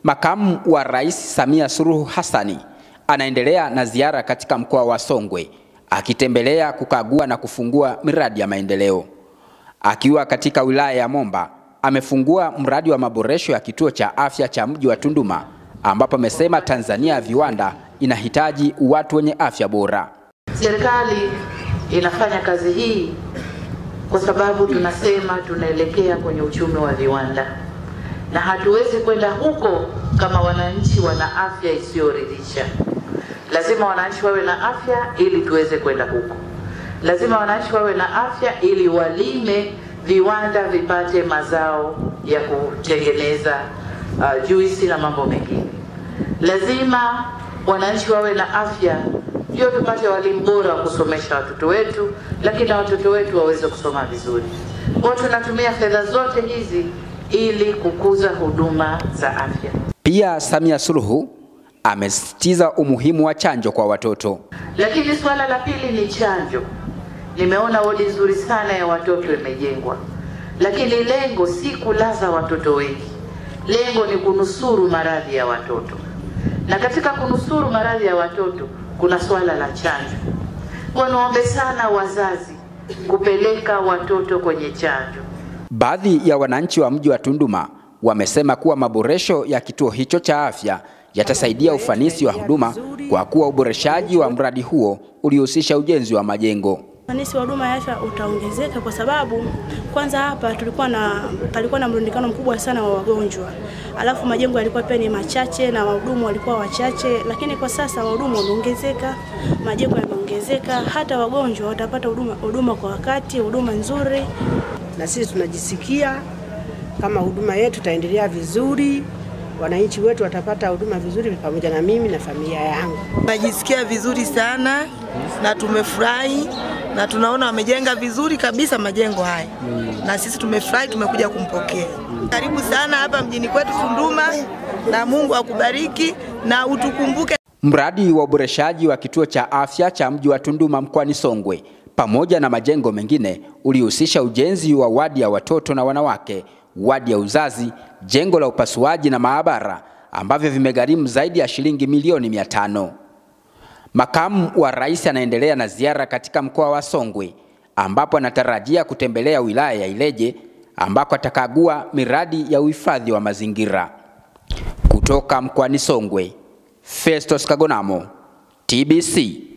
Makamu wa Rais Samia Suluhu Hassani anaendelea na ziara katika mkoa wa Songwe akitembelea, kukagua na kufungua miradi ya maendeleo. Akiwa katika wilaya ya Momba, amefungua mradi wa maboresho ya kituo cha afya cha mji wa Tunduma ambapo amesema Tanzania ya viwanda inahitaji watu wenye afya bora. Serikali inafanya kazi hii kwa sababu tunasema tunaelekea kwenye uchumi wa viwanda, na hatuwezi kwenda huko kama wananchi wana afya isiyoridhisha. Lazima wananchi wawe na afya ili tuweze kwenda huko. Lazima wananchi wawe na afya ili walime, viwanda vipate mazao ya kutengeneza uh, juisi na mambo mengine. Lazima wananchi wawe na afya ndio tupate walimu bora wa kusomesha watoto wetu, lakini na watoto wetu waweze kusoma vizuri. Kwa tunatumia fedha zote hizi ili kukuza huduma za afya. Pia Samia Suluhu amesisitiza umuhimu wa chanjo kwa watoto. Lakini suala la pili ni chanjo. Nimeona wodi nzuri sana ya watoto imejengwa, lakini lengo si kulaza watoto wengi, lengo ni kunusuru maradhi ya watoto, na katika kunusuru maradhi ya watoto kuna swala la chanjo. Kwa niombe sana wazazi kupeleka watoto kwenye chanjo. Baadhi ya wananchi wa mji wa Tunduma wamesema kuwa maboresho ya kituo hicho cha afya yatasaidia ufanisi wa huduma kwa kuwa uboreshaji wa mradi huo ulihusisha ujenzi wa majengo. Ufanisi wa huduma ya afya utaongezeka kwa sababu kwanza hapa tulikuwa na palikuwa na mrundikano mkubwa sana wa wagonjwa, alafu majengo yalikuwa pia ni machache na wahudumu walikuwa wachache, lakini kwa sasa wahudumu wameongezeka, majengo yameongezeka, hata wagonjwa watapata huduma huduma kwa wakati, huduma nzuri. Na sisi tunajisikia kama huduma yetu itaendelea vizuri, wananchi wetu watapata huduma vizuri, pamoja na mimi na familia yangu. Najisikia vizuri sana na tumefurahi na tunaona wamejenga vizuri kabisa majengo haya na sisi tumefurahi, tumekuja kumpokea. Karibu sana hapa mjini kwetu Tunduma, na Mungu akubariki na utukumbuke. Mradi wa uboreshaji wa kituo cha afya cha mji wa Tunduma mkoani Songwe pamoja na majengo mengine ulihusisha ujenzi wa wadi ya watoto na wanawake, wadi ya uzazi, jengo la upasuaji na maabara ambavyo vimegharimu zaidi ya shilingi milioni mia tano. Makamu wa Rais anaendelea na ziara katika mkoa wa Songwe ambapo anatarajia kutembelea wilaya ya Ileje ambako atakagua miradi ya uhifadhi wa mazingira. Kutoka mkoani Songwe, Festus Kagonamo, TBC.